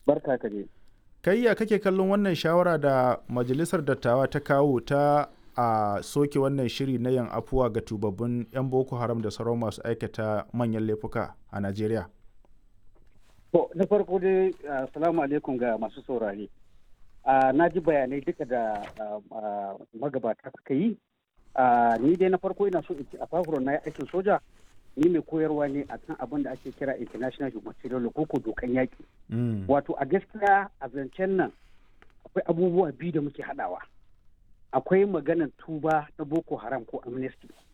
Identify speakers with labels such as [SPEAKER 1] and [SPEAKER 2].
[SPEAKER 1] Barka ka je.
[SPEAKER 2] kai ya kake kallon wannan shawara da majalisar dattawa ta kawo ta a soke wannan shiri na yin afuwa ga tubabbin 'yan boko haram da sauran masu aikata manyan laifuka a najeriya
[SPEAKER 1] To, na farko dai, assalamu alaikum ga masu saurare. Na ji bayanai duka da magabata suka yi. Ni dai na farko ina so in ci a fahimtar na aikin soja, ni mai koyarwa ne a kan abin da ake kira international humanitarian law ko dokan yaƙi. Wato a gaskiya a zancen nan akwai abubuwa biyu da muke haɗawa. Akwai maganar tuba na Boko Haram ko amnesty.